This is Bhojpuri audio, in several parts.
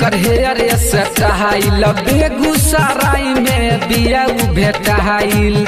एकर हेयर स्टाइल बेगूसराय में बिया भेटाइल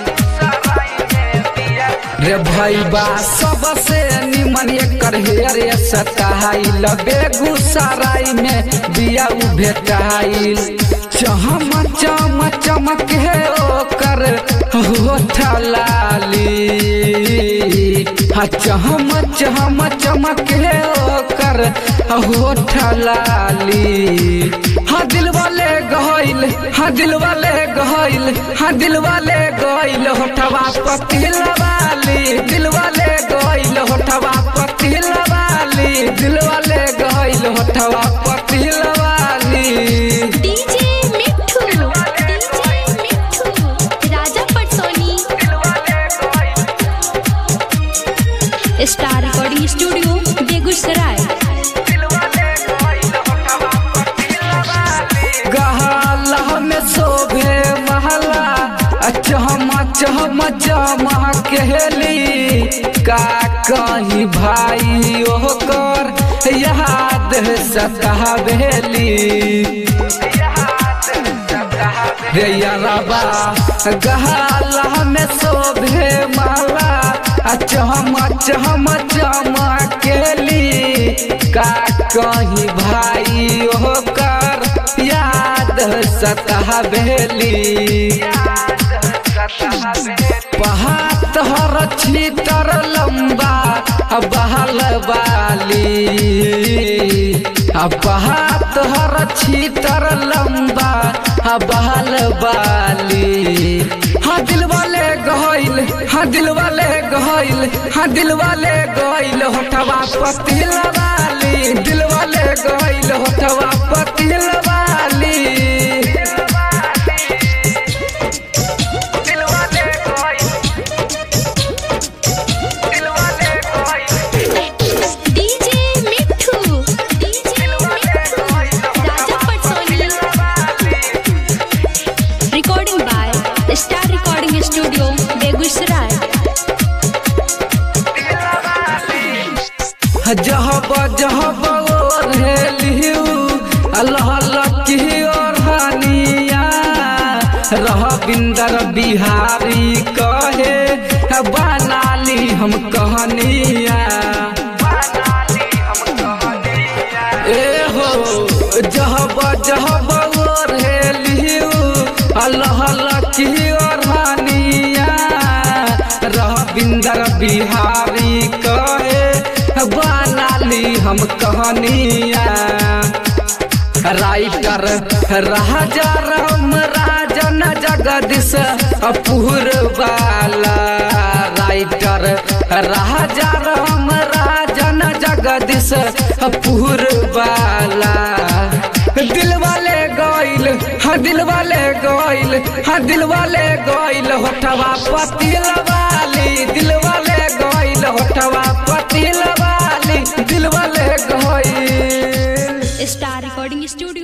रे भैबा सबसे निमन एकर हेयर स्टाइल बेगूसराय में बिया भेटाइल चम चम चमक है ओकर होठ लाली हाँ चम चम चमक है ओकर होठ लाली हाँ दिल वाले गहल हाँ दिल वाले गहल हाँ दिल वाले गहल होठवा पतिल वाली दिल वाले गहल होठवा पतिल वाली दिल वाले गहल होठवा पतिल वाली डीजे मिठू DJ Mithu Raja Patsoni star recording studio Begusarai गहला में शोभे महला चम चम चमा कहली का कहीं भाई ओकर याद सतावेली रे यारबा गहला में शोभे माला चम चम चमा केली का कहीं भाई ओकर याद सतावेली पहात हर छीतर लंबा बहल बाली पहात हर छीतर लंबा बहल बाली हाँ दिल वाले गहल हाँ दिल वाले गहल हाँ दिल वाले गहल होठवा पतिल वाली दिल वाले गहल होठवा पतिल वाली DJ Mithu DJ Mithu Raja Patsoni recording by star recording studio Begusarai जहब जहब ओढ़ेलियू अल्लाह लकी और हानिया रह बिंदर बिहारी कहे बनाली हम कहनिया ए हो जहब जहब ओढ़ेलियू अल्लाह लकी और हानिया रह बिंदर बिहारी कहे बनाली हम कहनिया राइटर राजा राम राजन जगदीश अपूर वाला राइटर राजा राम राजन जगदीश अपूर वाला दिल वाले गइल हाँ दिल वाले गइल हाँ दिल वाले गइल होठवा पतिल वाली दिल वाले गइल होठवा पतिल वाली दिल वाले गइल स्टार रिकॉर्डिंग स्टूडियो